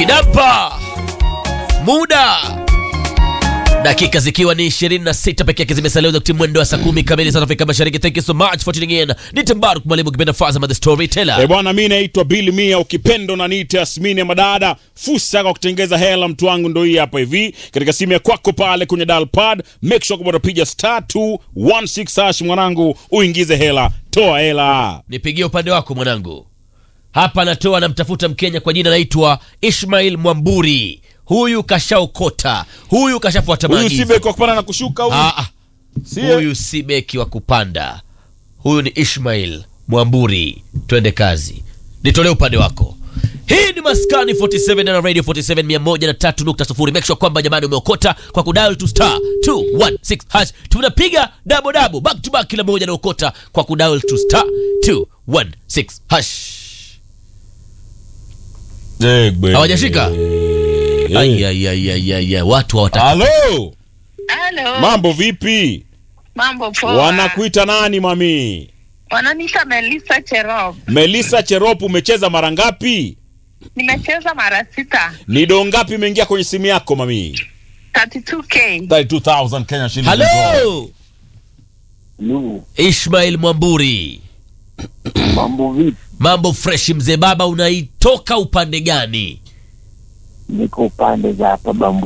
inampa muda dakika zikiwa ni 26 peke yake zimesalia wakati mwendo wa saa kumi kamili South Afrika Mashariki. Thank you so much for tuning in. Ni Timbaru mwalimu kipenda Fazama the storyteller. Eh bwana, mi naitwa Bill Mia, ukipendo na niite Asmini ya Madada. Fursa kwa kutengeza hela, mtu wangu, ndo hii hapa hivi katika simu ya kwako pale kwenye dial pad. Make sure kwamba unapiga star 216 hash, mwanangu, uingize hela, toa hela. Nipigie upande wako mwanangu. Hapa natoa namtafuta Mkenya kwa jina naitwa Ishmail Mwamburi. Huyu kashaokota, huyu kashafuata Huyu maagizo. si beki wa kupanda na kushuka huyu. Ah, ah. Si Huyu si beki wa kupanda, huyu ni Ishmail Mwamburi. Twende kazi, nitolee upande wako. Hii ni Maskani 47 na Radio 47 103.0. Make sure kwamba jamani umeokota kwa kudial to star 216 hash. Tunapiga double double back to back, kila mmoja anaokota kwa kudial to star 216 hash. Egbe. Hawajashika? Eh. Ai, ai, ai, ai, ai, ai. Watu hawataka Halo, Halo. mambo vipi? Mambo poa. Wanakuita nani mami? Wananiita Melissa Cherop. Melissa Cherop, umecheza mara ngapi? Nimecheza mara sita. Ni doo ngapi imeingia kwenye simu yako mami? 32k. 32000 Kenya shillings. halo Lu, Ishmail Mwamburi. mambo vipi? Mambo fresh mzee baba, unaitoka upande gani? Niko pande za hapa Bambu